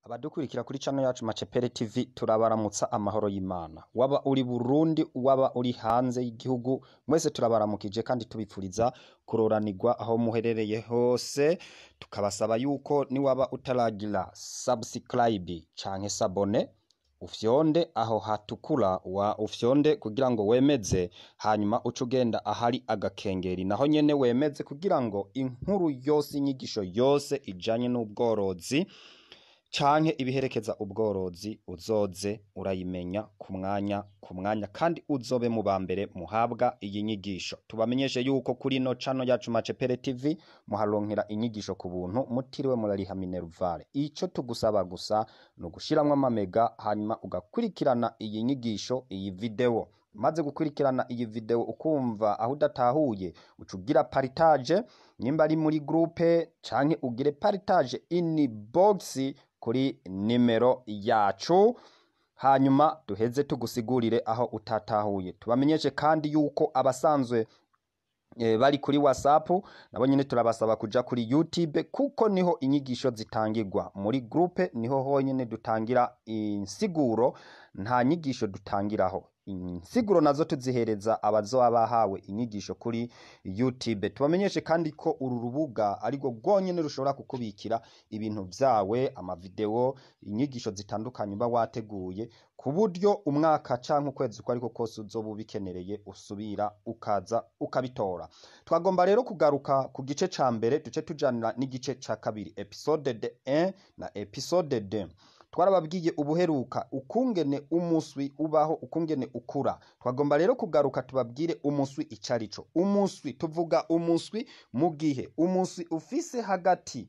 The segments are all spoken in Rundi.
Abadukurikira kuri channel yacu Macepere TV turabaramutsa amahoro y'Imana. Waba uri Burundi, waba uri hanze y'igihugu, mwese turabaramukije kandi tubipfuriza kuroranirwa aho muherereye hose. Tukabasaba yuko niwaba utaragira subscribe canke sabone ufyonde aho hatukura wa ufyonde kugira ngo wemeze hanyuma uce ugenda ahari agakengeri naho nyene wemeze kugira ngo inkuru yose inyigisho yose ijanye n'ubworozi canke ibiherekeza ubworozi uzoze urayimenya ku mwanya ku mwanya kandi uzobe mu ba mbere muhabwa iyi nyigisho tubamenyeshe yuko kuri ino cano yacu Macepere TV muharonkera inyigisho ku buntu mutiriwe murariha minervare ico tugusaba gusa ni ugushiramwo amamega hanyuma ugakurikirana iyi nyigisho iyi video maze gukurikirana iyi video ukumva aho udatahuye uca ugira partage nimba ari muri groupe canke ugire partage in box kuri nimero yacu hanyuma duheze tugusigurire aho utatahuye tubamenyeshe kandi yuko abasanzwe eh, bari kuri whatsapp nabo nyene turabasaba kuja kuri youtube kuko niho inyigisho zitangirwa muri groupe niho honyene dutangira insiguro nta nyigisho dutangiraho insiguro nazo tuzihereza abazoba bahawe inyigisho kuri youtube tubamenyeshe kandi ko uru rubuga arirwo rwonyene rushobora kukubikira ibintu vyawe amavideo inyigisho zitandukanye uba wateguye ku buryo umwaka canke ukwezi uko ariko kose uzoba ubikenereye usubira ukaza ukabitora twagomba rero kugaruka ku gice ca mbere duce tujanira n'igice ca kabiri episode de 1 na episode 2 twarababwiye ubuheruka ukungene umuswi ubaho ukungene ukura twagomba rero kugaruka tubabwire umuswi icarico umuswi tuvuga umuswi mu gihe umuswi ufise hagati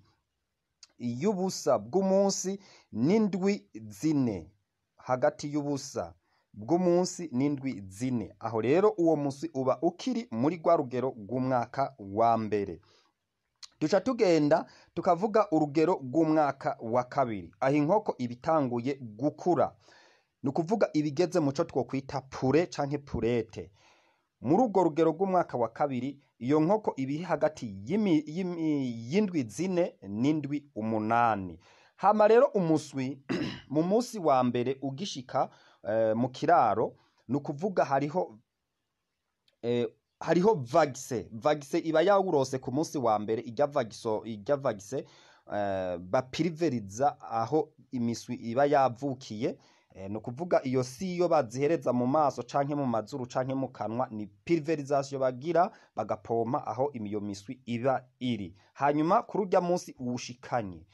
y'ubusa bw'umunsi n'indwi zine hagati y'ubusa bw'umunsi n'indwi zine aho rero uwo muswi uba ukiri muri rwa rugero rw'umwaka wa mbere duca tugenda tukavuga urugero rw'umwaka wa kabiri aho inkoko iba itanguye gukura ni ukuvuga ibigeze mu cyo twokwita pure canke purete muri urwo rugero rw'umwaka wa kabiri iyo nkoko iba iri hagati y'imi- y'imi- y'indwi zine n'indwi umunani hama rero umuswi mu munsi wa mbere ugishika eh, mu kiraro ni ukuvuga hariho eh, hariho vagise vagise iba yawurose ku munsi wa mbere ijya vagiso ijya vagise eh, bapiriveriza aho imiswi iba yavukiye eh, ni ukuvuga iyo si yo bazihereza mu maso canke mu mazuru canke mu kanwa ni piriverizasiyo bagira bagapompa aho iyo miswi iba iri hanyuma kuri urya munsi uwushikanye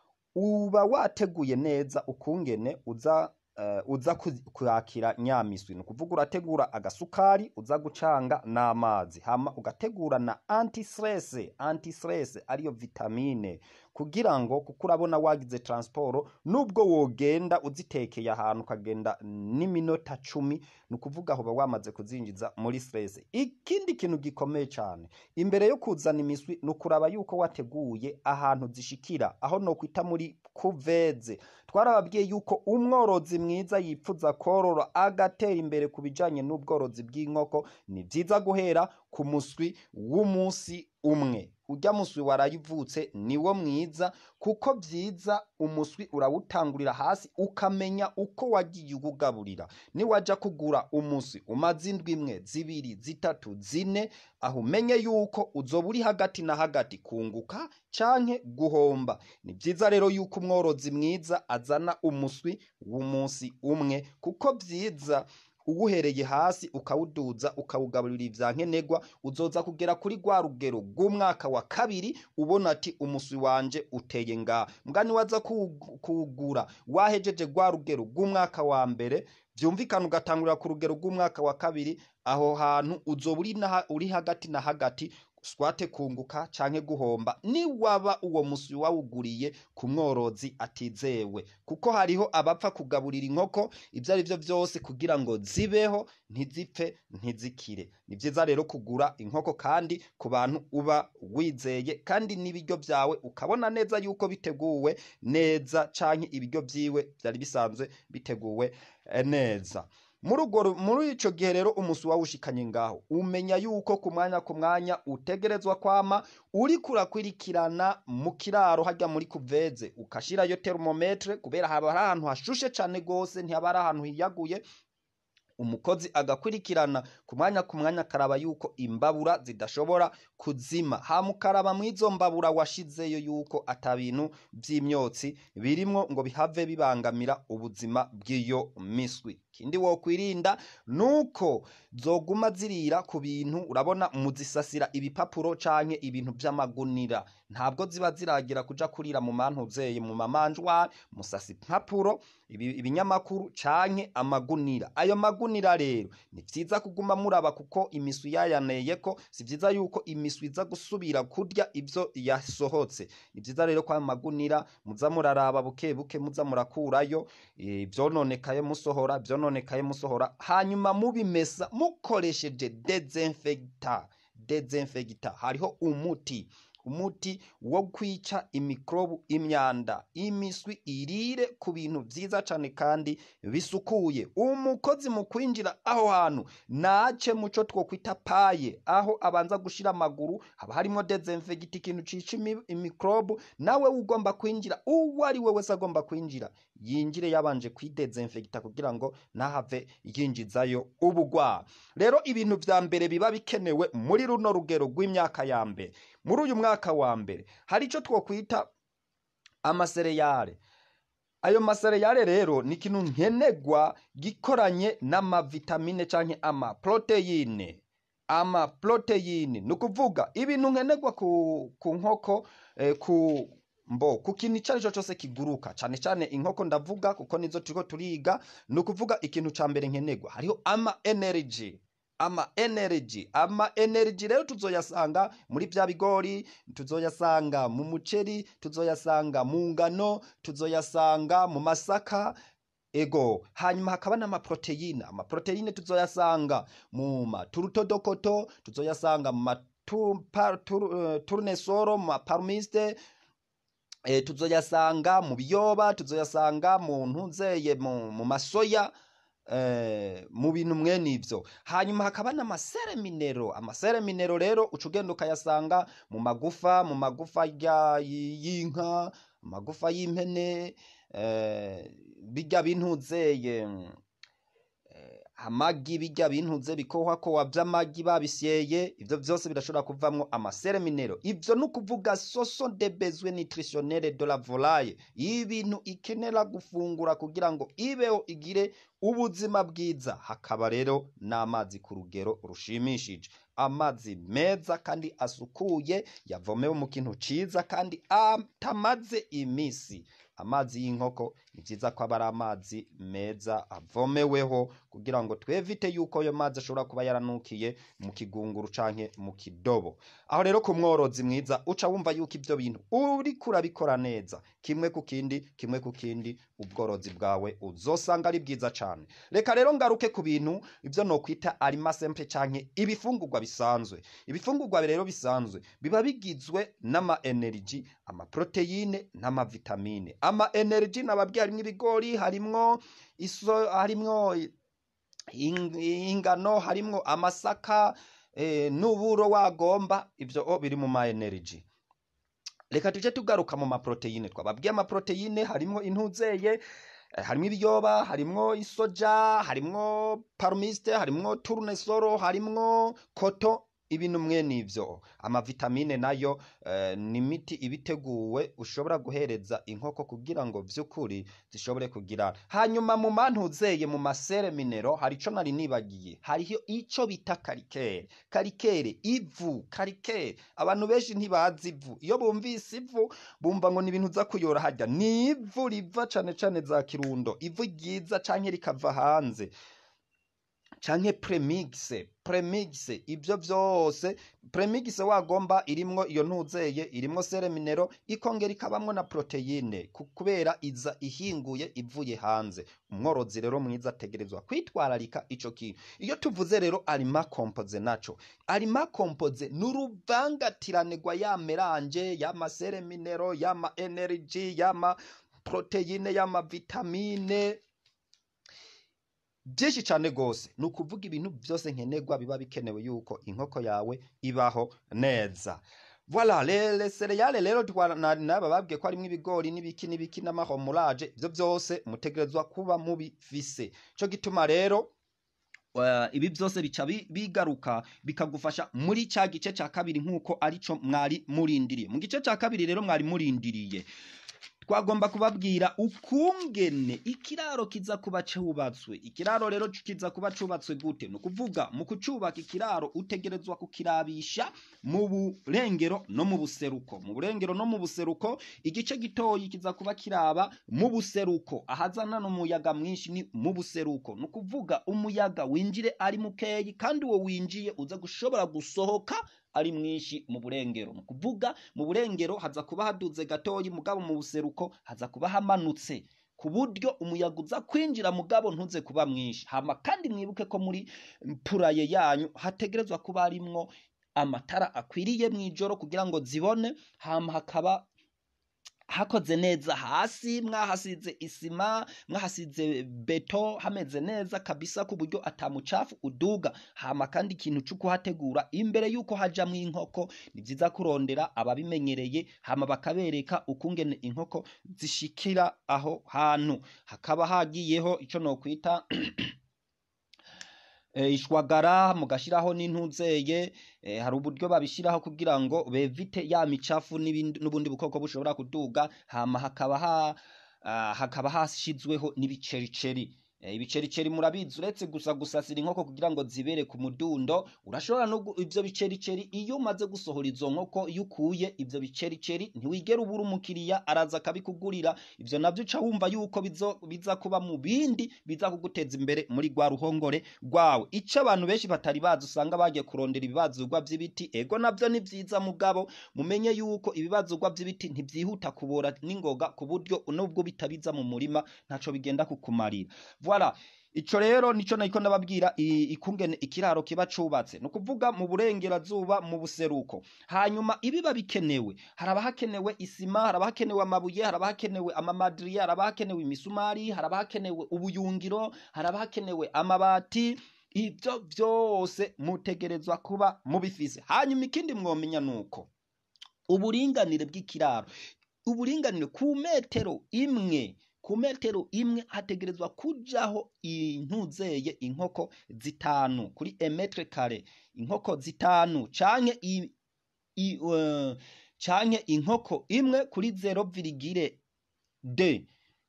uba wateguye neza ukungene uza eh, uza ku- kwakira nyamiswi ni ukuvuga urategura agasukari uza gucanga n'amazi hama ugategura na antistress antistress ariyo vitamine kugira ngo kuko urabona wagize transport nubwo wogenda uzitekeye ahantu ukagenda n'iminota cumi ni ukuvuga aho uba wamaze kuzinjiza muri stress ikindi kintu gikomeye cyane imbere yo kuzana imiswi ni ukuraba yuko wateguye ahantu zishikira aho nokwita muri kuveze twarababwiye yuko umworozi mwiza yipfuza korora agatera imbere ku bijanye n'ubworozi bw'inkoko ni vyiza guhera ku muswi w'umunsi umwe urya muswi warayivutse niwo mwiza kuko vyiza umuswi urawutangurira hasi ukamenya uko wagiye uwugaburira niwaja kugura umuswi umaze indwi imwe zibiri zitatu zine aho umenye yuko uzoba uri hagati na hagati kunguka canke guhomba ni vyiza rero yuko umworozi mwiza azana umuswi w'umunsi umwe kuko vyiza uwuhereye hasi ukawuduza ukawugaburira ivya nkenerwa uzoza kugera kuri rwa rugero rw'umwaka wa kabiri ubona ati umuswi wanje uteye nga mbwa niwaza kuwu- kuwugura wahejeje rwa rugero rw'umwaka wa mbere vyumvikana ugatangurira ku rugero rw'umwaka wa kabiri aho hantu uzoba uri na- uri hagati na hagati swate kunguka canke guhomba niwaba uwo muswi wawuguriye ku mworozi atizewe kuko hariho abapfa kugaburira inkoko ivyo ari vyo vyose kugira ngo zibeho ntizipfe ntizikire ni vyiza rero kugura inkoko kandi ku bantu uba wizeye kandi n'ibiryo vyawe ukabona neza yuko biteguwe neza canke ibiryo vyiwe vyari bisanzwe biteguwe eh, neza muri urwo ru- muri ico gihe rero umusi wawushikanye ngaho umenya yuko ku mwanya ku mwanya utegerezwa kwama uriko urakwirikirana mu kiraro harya muri kuveze ukashirayo termometre kubera haba hari ahantu hashushe cane gose ntihaba ari ahantu hiyaguye umukozi agakurikirana ku mwanya ku mwanya akaraba yuko imbabura zidashobora kuzima hama ukaraba mw'izo mbabura washizeyo yuko ata bintu vy'imyotsi birimwo ngo bihave bibangamira ubuzima bw'iyo miswi ikindi wokwirinda nuko zoguma zirira ku bintu urabona muzisasira ibipapuro canke ibintu vy'amagunira ntabwo ziba ziragira kuja kurira mu mantuzeye mu mamanjwari musasa impapuro ibi- ibinyamakuru canke amagunira ayo magunira rero ni vyiza kuguma muraba kuko imiswi yayaneyeko si vyiza yuko imiswi iza gusubira kurya ivyo yasohotse ni vyiza rero ko ayo magunira muza muraraba buke buke muza murakurayo eh, ivyononekaye musohora ivyononekaye musohora hanyuma mubimesa mukoresheje dezinfegita dezinfegita hariho umuti umuti wo kwica imikrobu imyanda imiswi irire ku bintu vyiza cane kandi bisukuye umukozi mu kwinjira aho hantu nace muco twokwita paye aho abanza gushira amaguru haba harimo dezinfegita ikintu cica imi- imikrobu nawe ugomba kwinjira uwo ari we wese agomba kwinjira yinjire yabanje kwidezinfegita kugira ngo ntahave yinjizayo ubugwara rero ibintu vya mbere biba bikenewe muri runo rugero rw'imyaka ya mbere muri uyu mwaka wa mbere hari ico twokwita amasereyale ayo masereyale rero ni ikintu nkenegwa gikoranye n'amavitamine canke amaproteyine amaproteyine ni ukuvuga ibintu nkenegwa ku, ku nkoko eh, ku mbo ku kintu icyo ari cyo cyose kiguruka cyane cyane inkoko ndavuga kuko nizo turiko turiga ni ukuvuga ikintu ca mbere nkenegwa hariho ama energy ama energy ama energy rero tuzoyasanga muri bya bigori tuzoyasanga mu muceri tuzoyasanga mu ngano tuzoyasanga mu masaka ego hanyuma hakaba n'amaproteyine amaproteyine tuzoyasanga mu maturutodokoto tuzoyasanga mu matu- pa- turu- eh, turnesoro mu maparumiste e, tuzoyasanga mu biyoba tuzoyasanga mu ntunzeye mu, mu masoya eh, mu bintu mwene ivyo hanyuma hakaba n'amasere minero amasere minero rero uca ugenda ukayasanga mu magufa mu magufa ya- y- y'inka amagufa y'impene eh, birya bintuzeye amagi bijya bintuze bikohwakowa vy'amagi babisyeye ivyo vyose birashobora kuvamwo amasere minero ivyo ni ukuvuga soso de besoin nutritionnel de la volaille ibintu ikenera gufungura kugira ngo ibeho igire ubuzima bwiza hakaba rero n'amazi ku rugero rushimishije amazi meza kandi asukuye yavomewe mu kintu ciza kandi atamaze imisi amazi y'inkoko ni vyiza ko aba ari amazi meza avomeweho kugira ngo twevite yuko ayo mazi ashobora kuba yaranukiye mu kigunguru canke mu kidobo aho rero ku mworozi mwiza uca wumva yuko ivyo bintu uriko urabikora neza kimwe ku kindi kimwe ku kindi ubworozi bwawe uzosanga ari bwiza cane reka rero ngaruke ku bintu ivyo nokwita arima simple canke ibifungurwa bisanzwe ibifungurwa rero bisanzwe biba bigizwe n'ama energy amaproteyine n'amavitamine ama energy nababwiye harimwo ibigori harimwo iso harimwo ing- ingano harimwo amasaka eh, n'uburo wagomba ivyo o biri mu ma energy reka tuje tugaruka mu maproteyine twababwiye amaproteyine harimwo intuzeye eh, harimwo ibiyoba harimwo isoja harimwo parumiste harimwo turnesoro harimwo koto ibintu mwene ivyo amavitamine nayo eh, ni imiti ibiteguwe ushobora guhereza inkoko kugira ngo vy'ukuri zishobore kugira hanyuma mu mantuzeye mu masere minero hari ico nari nibagiye hariho ico bita karikere karikere ivu karikere abantu benshi ntibazi ivu iyo bumvise ivu bumva ngo ni ibintu uza kuyora harya ni ivu riva cane cane za kirundo ivu ryiza canke rikava hanze canke premixe premixe ibyo vyose premixe wagomba irimwo iyo ntuzeye irimwo sere minero ikongera ikabamwo na proteine ku- kubera iza ihinguye ivuye hanze umworozi rero mwiza ategerezwa kwitwararika ico kintu iyo tuvuze rero arima kompoze naco arima kompoze ni uruvangatirane rwa ya melange y'ama sere minero y'ama energy y'ama proteine y'ama vitamine byinshi cyane rwose ni ukuvuga ibintu byose nkenerwa biba bikenewe yuko inkoko yawe ibaho neza Voilà, le, le cereale rero naba babwiye ko harimo ibigori n'ibiki n'ibiki n'amahomurage ibyo byose mutegerezwa kuba mubifise cyo gituma rero uh, ibi byose bica bigaruka bikagufasha muri cya gice cya kabiri nk'uko arico mwari murindiriye mu gice cya kabiri rero mwari murindiriye twagomba kubabwira ukungene ikiraro kiza kuba cyubatswe ikiraro rero kiza kuba cyubatswe gute ni ukuvuga mu kucyubaka ikiraro utegerezwa kukirabisha mu burengero no mu buseruko mu burengero no mu buseruko igice gitoyi kiza kuba kiraba mu buseruko ahazana n'umuyaga mwinshi ni mu buseruko ni ukuvuga umuyaga winjire ari mukeyi kandi uwo winjiye uza gushobora gusohoka ari mwinshi mu burengero ni ukuvuga mu burengero haza kuba haduze gatoyi mugabo mu buseruko haza kuba hamanutse ku buryo umuyaga uza kwinjira mugabo ntuze kuba mwinshi hama kandi mwibuke ko muri puraye yanyu hategerezwa kuba harimwo amatara akwiriye mu ijoro kugira ngo zibone hama hakaba hakoze neza hasi mwahasize isima mwahasize beto hameze neza kabisa ku buryo atamucafu uduga hama kandi ikintu cyo kuhategura imbere yuko hajamwo inkoko ni byiza kurondera ababimenyereye hama bakabereka ukungene inkoko zishikira aho hantu hakaba hagiyeho ico nokwita ishwagara mugashiraho n'intuzeye hari uburyo babishiraho kugira ngo bevite ya micafu n'ubundi bukoko bushobora kuduga hama hakaba hakaba hashizweho n'ibicericeri ibicericeri murabizi uretse gusa gusasira inkoko kugira ngo zibere ku mudundo urashobora no ivyo bicericeri iyo umaze gusohora izo nkoko iyo ukuye ivyo bicericeri ntiwigera ubura umukiriya araza akabikugurira ivyo navyo uca wumva yuko biza kuba mu bindi biza kuguteza imbere muri rwa ruhongore rwawe ico abantu benshi batari bazi usanga bagiye kurondera ibibazurwa vy'ibiti ego navyo ni vyiza mugabo mumenye yuko ibibazurwa vy'ibiti ntivyihuta kubora n'ingoga ku buryo nubwo bitabiza mu murima ntaco bigenda kukumarira voilà ico rero nico nariko ndababwira ikungene ikiraro kiba cubatse ni ukuvuga mu burengerazuba mu buseruko hanyuma ibiba bikenewe haraba hakenewe isima haraba hakenewe amabuye haraba hakenewe amamadiriya haraba hakenewe imisumari haraba hakenewe ubuyungiro haraba hakenewe amabati ibyo byose mutegerezwa kuba mubifise hanyuma ikindi mwomenya nuko uburinganire bw'ikiraro uburinganire ku metero imwe ku metero imwe hategerezwa kujaho intuzeye inkoko zitanu kuri emetre kare inkoko zitanu canke i, i, uh, canke inkoko imwe kuri zero virigire de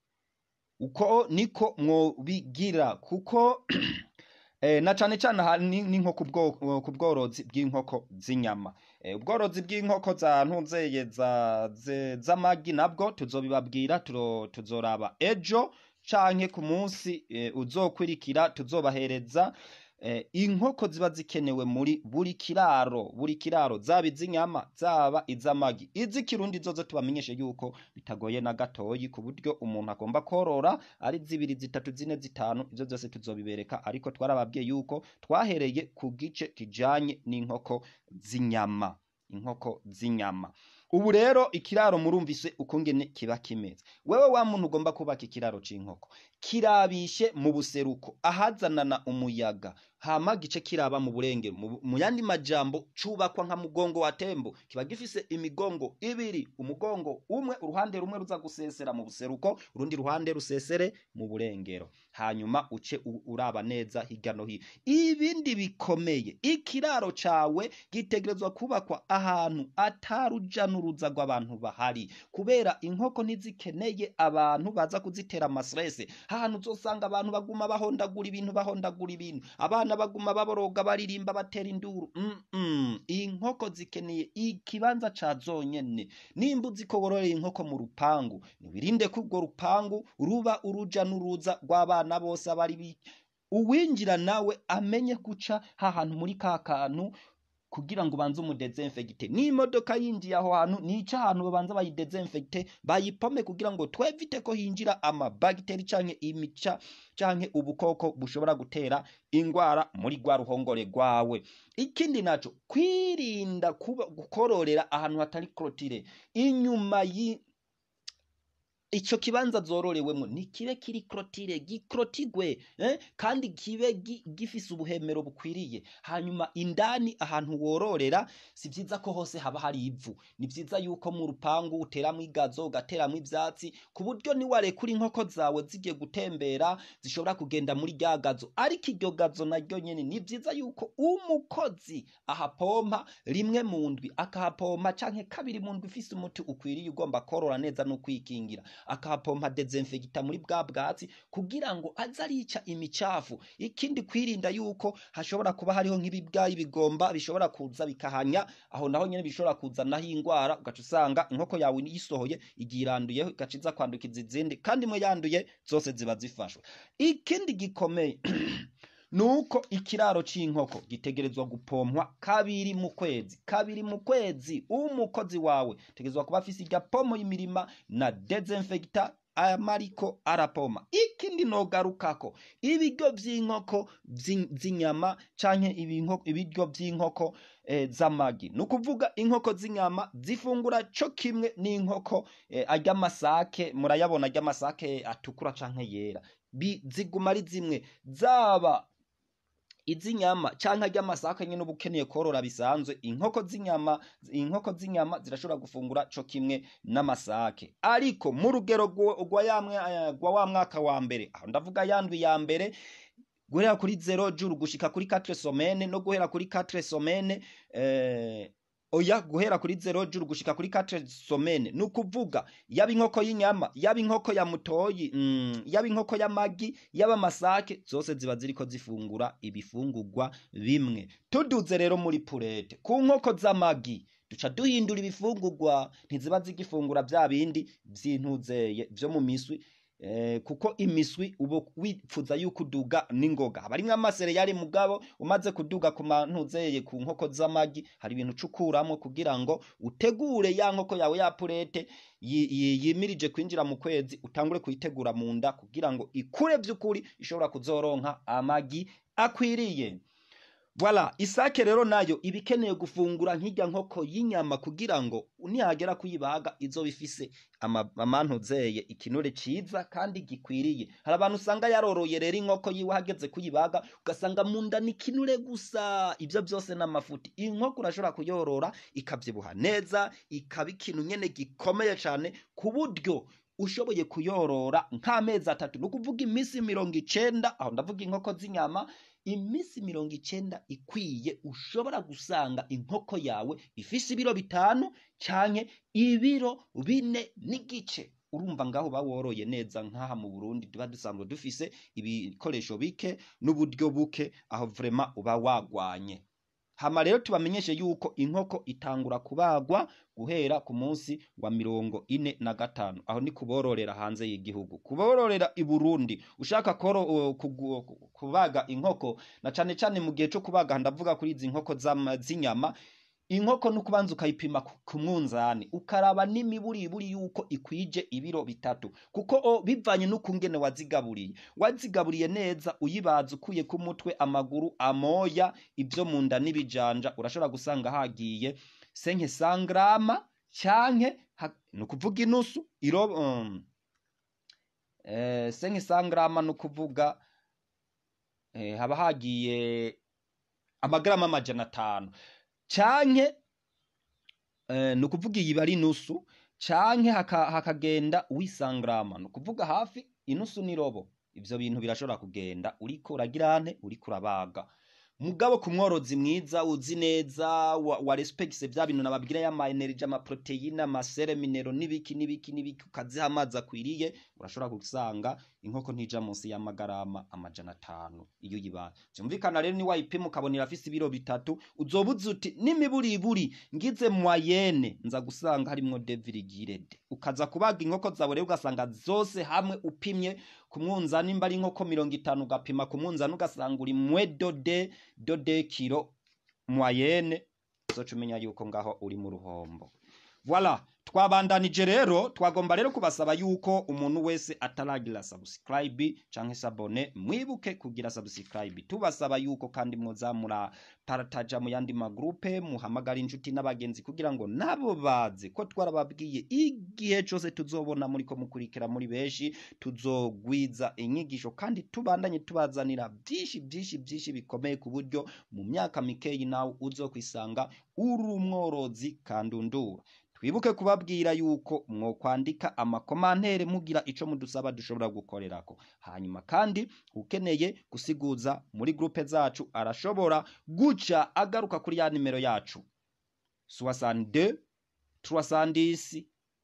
uko niko mwobigira kuko eh, na cane cane ni nko ku bworozi bw'inkoko z'inyama ubworozi bw'inkoko za ntunzeye z'amagi nabwo tuzobibabwira tuzoraba ejo canke ku munsi uzokwirikira tuzobahereza inkoko ziba zikenewe muri buri kiraro buri kiraro zaba iz'inyama zaba iz'amagi iz'ikirundi zozo tubamenyeshe yuko bitagoye na gatoyi ku buryo umuntu agomba korora ari zibiri zitatu zine zitanu ivyo byose tuzobibereka ariko twarababwiye yuko twahereye ku gice kijanye n'inkoko z'inyama inkoko z'inyama ubu rero ikiraro murumvise ukungene kiba kimeze wewe wa muntu ugomba kubaka ikiraro c'inkoko kirabishe mu buseruko ahazanana umuyaga hama gice kiraba mu burengero mu yandi majambo cubakwa nka mugongo wa tembo kiba gifise imigongo ibiri umugongo umwe uruhande rumwe ruza gusesera mu buseruko urundi ruhande rusesere mu burengero hanyuma uce uraba neza hirya no hino ibindi bikomeye ikiraro cawe gitegerezwa kubakwa ahantu ataruja n'uruza rw'abantu bahari kubera inkoko ntizikeneye abantu baza kuzitera amasirese ahantu uzosanga abantu baguma bahondagura ibintu bahondagura ibintu abana baguma baboroga baririmba batera induru mm -mm. inkoko zikeneye ikibanza ca zonyene nimba uzi ko wororera inkoko mu rupangu nibirinde ko urwo rupangu ruba uruja n'uruza rw'abana bose abari uwinjira nawe amenye guca hahantu muri ka kantu kugira ngo ubanze umudezinfegite n'imodoka yinjiye aho hantu nica ahantu babanza bayidezinfegite bayipome kugira ngo twevite ko hinjira amabagiteri canke imica canke ubukoko bushobora gutera ingwara muri rwa ruhongore rwawe ikindi naco kwirinda kuba gukororera ahantu hatari krotire inyuma yi icyo kibanza zororewemo ntikibe kiri korotire gikorotigwe eh? kandi kibe gi- gifise ubuhemero bukwiriye hanyuma indani ahantu wororera si byiza ko hose haba hari ivu ni byiza yuko mu rupangu uteramo igazo ugateramo ibyatsi ku buryo niwarekura inkoko zawe zigiye gutembera zishobora kugenda muri rya gazo ariko iryo gazo naryo nyine ni byiza yuko umukozi ahapompa rimwe mu ndwi akahapompa canke kabiri mu ndwi ufise umuti ukwiriye ugomba korora neza no kwikingira akahapompa dezinfegita muri bwa bwatsi kugira ngo aze arica imicafu ikindi kwirinda yuko hashobora kuba hariho nk'ibibwayi bigomba bishobora kuza bikahanya aho naho nyene bishobora kuzanaho ingwara ugaca usanga inkoko yawe yisohoye igiye iranduyeho igaca iza kwandukiza izindi kandi imwe yanduye zose ziba zifashwe ikindi gikomeye nuko ikiraro c'inkoko gitegerezwa gupompwa kabiri mu kwezi kabiri mu kwezi umukozi wawe tegerezwa kuba afise irya pomo y'imirima na dezinfegita amariko arapoma ikindi nogarukako ibiryo vy'inkoko vyi- z'inyama canke ibinko- ibiryo vy'inkoko eh, z'amagi ni ukuvuga inkoko z'inyama zifungura co kimwe n'inkoko eh, arya masake murayabona arya masake atukura canke yera Bi- ziguma ari zimwe zaba iz'inyama canke ry'amasaka nyene uba ukeneye korora bisanzwe inkoko z'inyama inkoko z'inyama zirashobora gufungura co kimwe n'amasake ariko mu rugero rwo- rwa ya mwa- eh, rwa wa mwaka wa mbere aho ndavuga yandwi ya mbere guhera kuri zero juru gushika kuri 4 somene no guhera kuri 4 somene eh, oya guhera kuri zero juru gushika kuri 4 somene ni ukuvuga yaba inkoko y'inyama yaba inkoko ya mutoyi mm, yaba inkoko y'amagi yaba amasake zose ziba ziriko zifungura ibifungurwa bimwe tuduze rero muri purete ku nkoko z'amagi duca duhindura ibifungurwa ntiziba zigifungura vya bindi vy'intuzeye vyo mu miswi Eh, kuko imiswi uba wipfuza yuko uduga n'ingoga haba harimwo amasereyali mugabo umaze kuduga ku mantuzeye ku nkoko z'amagi hari ibintu ucukuramwo kugira ngo utegure ya nkoko yawe ya purete yi- yi- yimirije kwinjira mu kwezi utangure kuyitegura mu nda kugira ngo ikure vy'ukuri ishobora kuzoronka amagi akwiriye Voilà, isake rero nayo iba ikeneye gufungura nk'irya nkoko y'inyama kugira ngo nihagera kuyibaga izoba ifise ama- amantuzeye ikinure ciza kandi gikwiriye hari abantu usanga yaroroye rero inkoko yiwe hageze kuyibaga ugasanga mu nda ni ikinure gusa ivyo vyose n'amafuti inkoko urashobora kuyorora ikavyibuha neza ikaba ikintu nyene gikomeye cane ku buryo ushoboye kuyorora nk'amezi atatu ni ukuvuga iminsi mirongo icenda aho ndavuga inkoko z'inyama iminsi mirongo icenda ikwiye ushobora gusanga inkoko yawe ifise ibiro bitanu canke ibiro bine n'igice urumva ngaho baworoye neza nk'aha mu burundi tuba dusanzwe dufise ibikoresho bike n'uburyo buke aho vrema uba wagwanye hama rero tubamenyeshe yuko inkoko itangura kubagwa guhera ku munsi wa mirongo ine na gatanu aho ni kubororera hanze y'igihugu kubororera i burundi ushaka koro, uh, kugu- kubaga inkoko na cane cane mu gihe co kubaga ndavuga kuri izi nkoko z'ama- z'inyama inkoko ni ukubanza ukayipima ku- ku mwunzani ukaraba n'imiburiburi yuko ikwije ibiro bitatu kuko o, bivanye n'ukungene wazigaburiye wazigaburiye neza uyibaza ukuye ku mutwe amaguru amoya ibyo mu nda n'ibijanja urashobora gusanga hagiye senke sangrama canke ha- ni ukuvuga inusu iro um, eh, senke sangrama ni ukuvuga eh, haba hagiye amagarama amajana atanu canke eh, ni ukuvuga iyi bari inusu canke haka- hakagenda wisangrama ni ukuvuga hafi inusu n'irobo ivyo bintu birashobora kugenda uriko uragira ante uriko urabaga mugabo ku mworozi mwiza uzi neza wa, wa respectse vya bintu nababwira y'ama energy ama proteine amasere minero n'ibiki n'ibiki n'ibiki ukaziha amazi akwiriye urashobora gusanga inkoko ntija munsi y'amagarama amajana atanu iyo uyibaye vyumvikana rero ni wayipima ukabonera afise ibiro bitatu uzoba uzi uti n'imiburiburi ngize mwayene nza gusanga harimwo devirigirede ukaza kubaga inkoko zawe rero ugasanga zose hamwe upimye ku mwunzani mba ari inkoko mirongo itanu ugapima ku mwunzani ugasanga uri mwe dode dode kiro mwayene uzoca umenya yuko ngaho uri mu ruhombo Voilà, twabandanije rero twagomba rero kubasaba yuko umuntu wese ataragira subscribe canke sabone mwibuke kugira subscribe tubasaba yuko kandi mwoza muraparataja mu yandi magrupe muhamagara inshuti n'abagenzi kugira ngo nabo baze ko twarababwiye igihe cose tuzobona muriko mukurikira muri benshi tuzogwiza inyigisho kandi tubandanye tubazanira byinshi byinshi byinshi bikomeye ku buryo mu myaka mikeyi nawe uzokwisanga uri umworozi kandundura twibuke kubabwira yuko mwokwandika amakomantere mugira ico mudusaba dushobora gukorerako hanyuma kandi ukeneye gusiguza muri grupe zacu arashobora guca agaruka kuri ya nimero yacu 62 310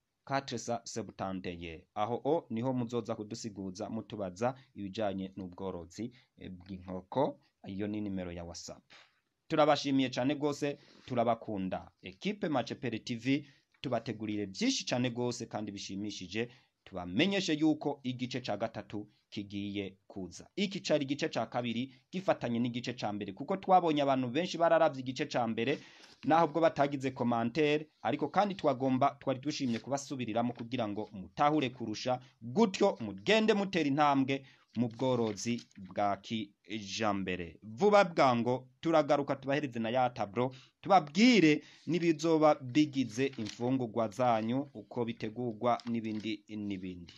471 aho o niho muzoza kudusigura mutubaza ibijanye n'ubworozi eh, bw'inkoko iyo ni nimero ya whatsapp turabashimiye cyane rwose turabakunda ekipe macepere tv tubategurire byinshi cyane rwose kandi bishimishije tubamenyeshe yuko igice cya gatatu kigiye kuza iki cyari igice cya kabiri gifatanye n'igice cya mbere kuko twabonye abantu benshi bararavye igice cya mbere naho ubwo batagize komantere ariko kandi twagomba twari dushimye kubasubiriramo kugira ngo mutahure kurusha gutyo mugende mutera intambwe mu bworozi bwa kijambere vuba bwango turagaruka tubahereze na ya taburo tubabwire n'ibizoba bigize imfungurwa zanyu uko bitegurwa n'ibindi n'ibindi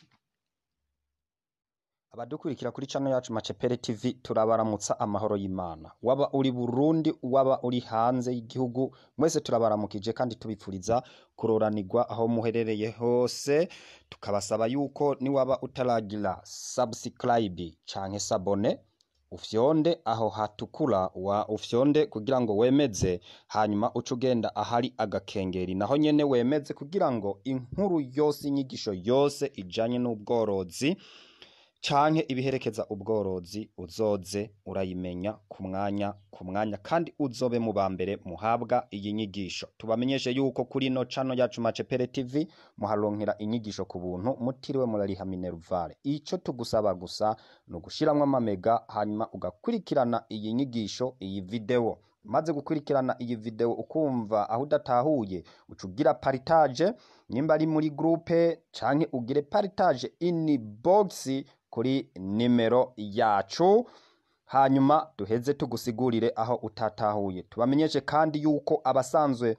abadukurikira kuri channel yacu Macepere TV turabaramutsa amahoro y'Imana waba uri Burundi waba uri hanze y'igihugu mwese turabaramukije kandi tubipfuriza kuroranirwa aho muherereye hose tukabasaba yuko niwaba utaragira subscribe canke sabone ufyonde aho hatukura wa ufyonde kugira ngo wemeze hanyuma uce ugenda ahari agakengeri naho nyene wemeze kugira ngo inkuru yose inyigisho yose ijanye n'ubworozi canke ibiherekeza ubworozi uzoze urayimenya ku mwanya ku mwanya kandi uzobe mu ba mbere muhabwa iyi nyigisho tubamenyeshe yuko kuri no cano yacu Macepere TV muharonkera inyigisho ku buntu mutiriwe murariha minervare ico tugusaba gusa ni ugushiramwo amamega hanyuma ugakurikirana iyi nyigisho iyi video maze gukurikirana iyi video ukumva aho udatahuye uca ugira partage nimba ari muri groupe canke ugire partage in box kuri nimero yacu hanyuma duheze tugusigurire aho utatahuye tubamenyeshe kandi yuko abasanzwe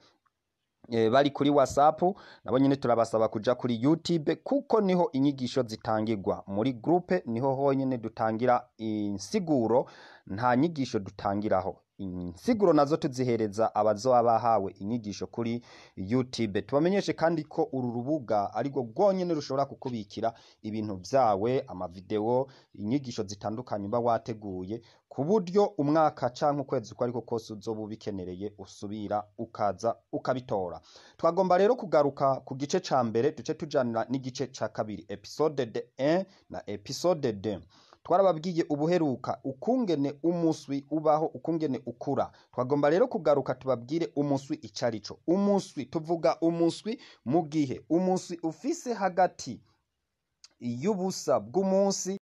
e, bari kuri whatsapp nabo nyine turabasaba kuja kuri youtube kuko niho inyigisho zitangirwa muri groupe niho honyine dutangira insiguro nta nyigisho dutangiraho insiguro nazo tuzihereza abazoba bahawe inyigisho kuri youtube tubamenyeshe kandi ko uru rubuga arirwo rwonyine rushobora kukubikira ibintu vyawe amavideo inyigisho zitandukanye uba wateguye ku buryo umwaka canke ukwezi uko ariko kose uzoba ubikenereye usubira ukaza ukabitora twagomba rero kugaruka ku gice ca mbere duce tujanira n'igice ca kabiri episode de 1 na episode 2 twarababwiye ubuheruka ukungene umuswi ubaho ukungene ukura twagomba rero kugaruka tubabwire umuswi icarico umuswi tuvuga umuswi mu gihe umuswi ufise hagati y'ubusa bw'umunsi